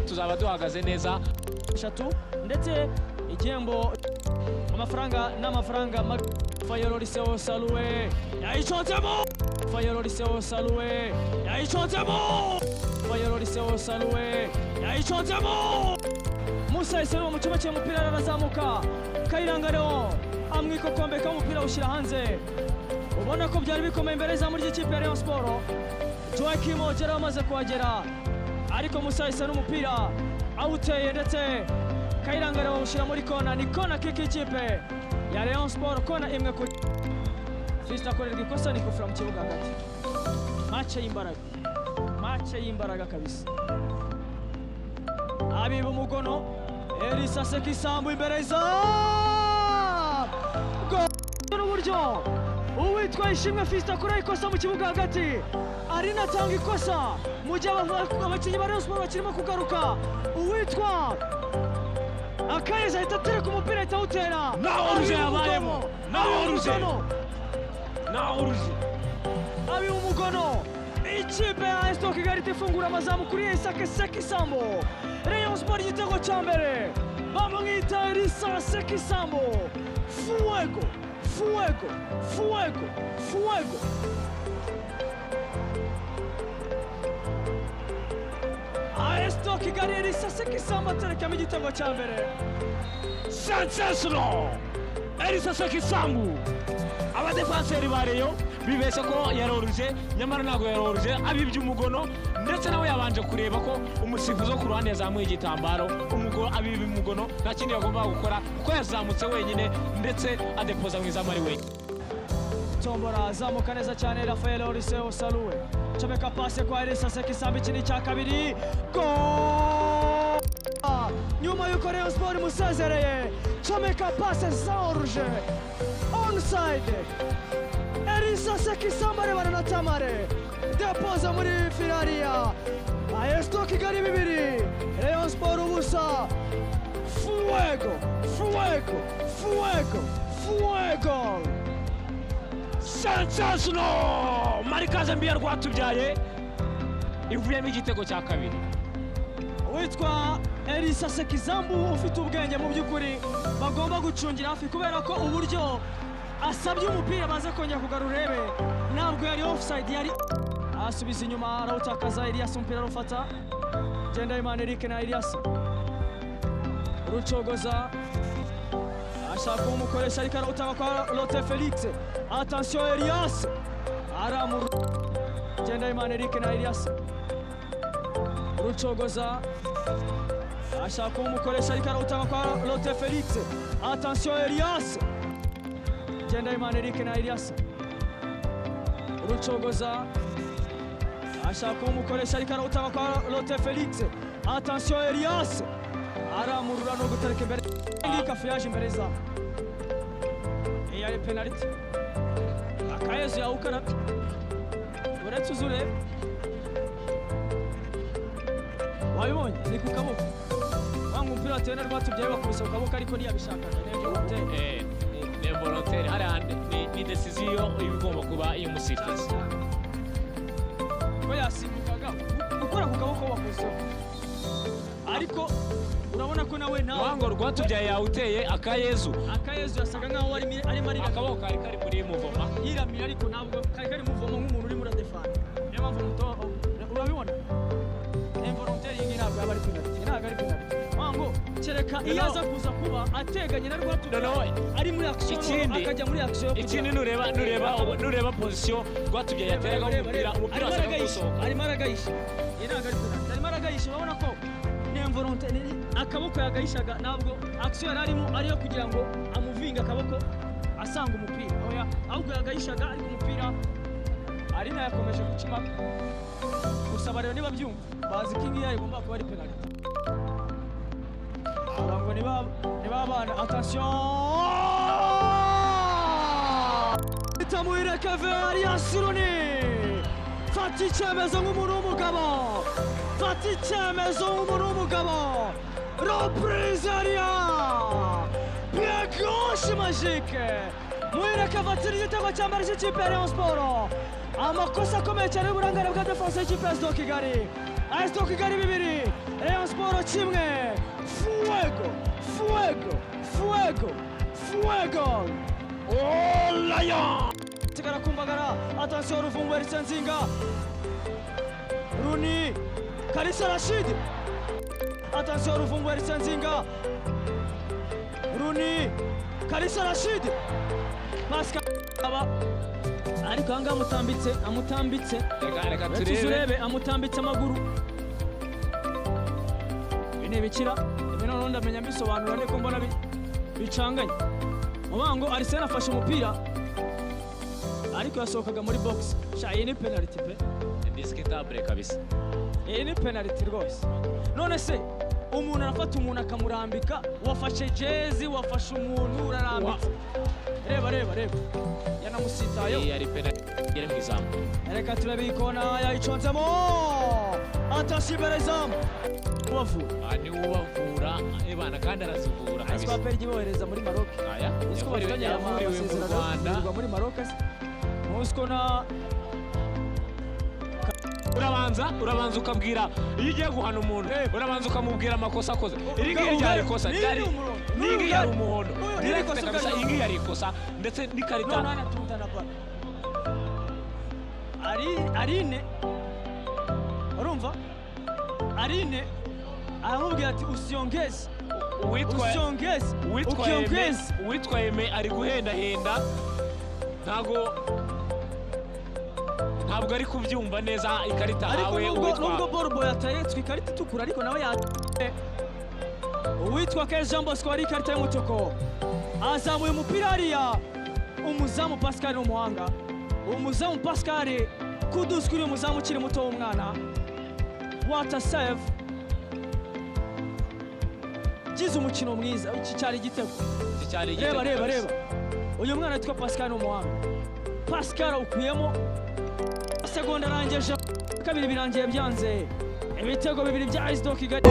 tuzaba duhagaze neza eshatu ndetse igihembo amafaranga n'amafaranga fayororiseo saluwe yayiconzemo fayororiseo saluwe yayiconzemo fayororiseo saluwe yayiconzemo musa yahisemo mu cyumba cy'umupira arazamuka kayirangareho amwe ikokombe k'umupira awushyira hanze ubona ko byari bikomeye imbere y'izamu ry'ikipe ya rayon siporo joakimo yari amaze kuhagera ariko musa yahise n'umupira awuteye ndetse kayirangare bawushyira muri kona ni kona kiki ikipe ya rayon siporo kona imwe kuri fisita akorerwa ikosa ni kufura mu kibuga hagati mace y'imbaraga mace y'imbaraga kabisa abiba umugono erisa seka isambu imbere y'izamu n'uburyo uwitwa ishimwe fisita kuri ikosa mu kibuga hagati arinatanga ikosa mu gihe aba- abakinnyi ba rayon siporo bakirimo kugaruka uwitwa akayeza ahita atereka umupira ahita awutera Naho Abiba oruje umugono, yabayemo. Naho abiba oruje. umugono, ntaho uruje abiba umugono ikipe ya esito kigali ihita ifungura amazamu kuri isake seka isambo rayon siporo igitego cya mbere bamwita erisa seka isambo fuwego fuwego fuwego fuwego Aresto Kigali Elisa Sekisamba aterekamo igitego cya mbere sensational erisa seka isambu abadefanseri ba reyo bibeshya ko yaroruje nyamara ntabwo yaroruje abibye umugono ndetse nawe yabanje kureba ko umusifuzi wo ku ruhande yazamuye igitambaro umugo abibye umugono nta kindi yagombaga gukora kuko yazamutse wenyine ndetse adepoza mu izamu ari wenyine tombora azamuka neza cyane rafael oriseo saluwe comeka pase kwa elisa sekisamba iki ni icya kabiri go nyuma y'uko rayon siporo imusezereye comeka pase za oruje onside elisa sekisamba arebana na tamare depoza muri firariya ayesto kigali bibiri rayon siporo ubusa fuego fuego fuego fuego sensational marikaze mbi ya rwatubyaye ivuyemo igitego cya kabiri witwa elisa sekizambu ufite ubwenge mu by'ukuri bagomba gucungira hafi kubera ko uburyo asabye umupira baze kongera kugarura urebe ntabwo yari offside yari asubiza inyuma arawutakaza Elias umupira arufata Gendahimana Eric na Elias rucogoza ashaka kumukoresha ariko arawutanga kwa Lotte Felix attention Elias aramuru Gendahimana Eric na Elias rucogoza ashaka kumukoresha ariko arawutanga kwa Lotte Felix attention Elias Gendahimana Eric na Elias rucogoza ashaka kumukoresha ariko arawutanga kwa Lotte Felix attention Elias aramurura no gutereka imbere ngika furaje imbere zawe iyi ari penaliti akayezu yawukarabye uretse uzureba wabibonye ni ku kaboko wanga umupira watewe na rwatubyaye bakubise ku kaboko ariko ntiyabishakaga nibyo gutera ni volontere hariya ni- ni desiziyo iba igomba kuba y'umusifuzi ko yasimbukaga ukora ku kaboko wakozeho ariko urabona ko nawe nawe wango rwatubyaye yawuteye akayezu akayezu yasaga nkaho arimo arimo arira akaboko kari kari muri muvoma yiramira ariko ntabwo kari kari muvomo nk'umuntu urimo uradefana niyo mpamvu muto urabibona involontaire iyi ngiyi ntabwo yaba ari penaliti iyi ntabwo ari penaliti wango kereka iyo Noneho- aza kuza kuba ateganye na Noneho rwatubyaye ari muri action ikindi- akajya muri action yo kugira- ikindi nureba nureba nureba pozisiyo rwatubyaye yateragaho umupira umupira arimo wasaga aragayisha gusohoka arimo aragayisha iyi ntabwo ari penaliti arimo aragayisha urabona ko ni involontaire akaboko yagayishaga ntabwo action yari arimo ari iyo kugira ngo amuvinge akaboko asanga umupira oya ahubwo yagayishaga ariko umupira ari nayo yakomeje guca impaka gusa bareba niba byumva bazi ko iyi ngiyi igomba kuba ari penaliti kugira ngo niba niba abana atasiyo bitamuhire keve ariyasiruni fata icyemezo nk'umuntu w'umugabo fata icyemezo nk'umuntu w'umugabo reprise ariya piye goshe majike muhire keve atira igitego cya mbere cy'ikipe ya rayon siporo amakosa akomeye cyane y'uburangare bwa defanse y'ikipe ya sdo kigali ayisito kigali bibiri rayon siporo kimwe fuwego fuwego fuwego fuwego rayon sigara kumbagara atansiyo ruvumbu erisa nzinga runi kalisa rashidi atansiyo ruvumbu erisa nzinga runi kalisa rashidi masika aba ariko aha ngaha amutambitse amutambitse reka reka Urakiza turebe urebe amutambitse amaguru ibi ni ibikira ibi noneho ndamenya mbisobanura ariko mbona bi- bicanganye mubango arisena afashe umupira ariko yasohokaga muri box sha iyi ni penaliti pe indisikitable kabisa iyi ni penaliti rwose none se umuntu arafata umuntu akamurambika wafashe jezi wafashe umuntu urarambitse reba reba reba yanamusitayeho iyi yari penaliti yari mu izamu reka turabe ikona yayiconzemo atashibere izamu ubavuye aha niwe ubavura ebana kandi arazivura kabisa asipaperi ibohereza muri maroke aya yavuriwe yavuriwe mu rwanda muri maroke se muzi ko na urabanza urabanza ukabwira iyo ugiye guhana umuntu urabanza ukamubwira amakosa akoze iri ngiri Ubwa- ryari ubwa- ikosa ni- ryari ni umurongo. ni Ni iri yari ubwa- umuhondo Uyu- ni direct ikosa kabisa ubwa- iyi ngiyi yari ikosa ndetse n'ikarita none anatunta na bara ari arine urumva arine aramubwira ati usiyongeze uwitwaye usiyongeze uwitwaye me ukiyongeze uwitwaye me ari guhendahenda ntago ntabwo ari kubyumva neza ikarita ariko ahawe nubwo nubwo uwitwa borubo yatayetswe ikarita itukura ariko nawe ya uwitwa ke jean bosco wari ikarita y'umutuku azamuye umupira hariya umuzamu pascal ni umuhanga umuzamu pascal kuduzi kuri uyu muzamu ukiri muto w'umwana wata save gize umukino mwiza iki cyari igitego iki cyari igitego reba reba kabisa. reba uyu mwana witwa pascal ni umuhanga pascal ukuyemo segonda arangije kabiri birangiye byanze ibitego bibiri bya isido kigali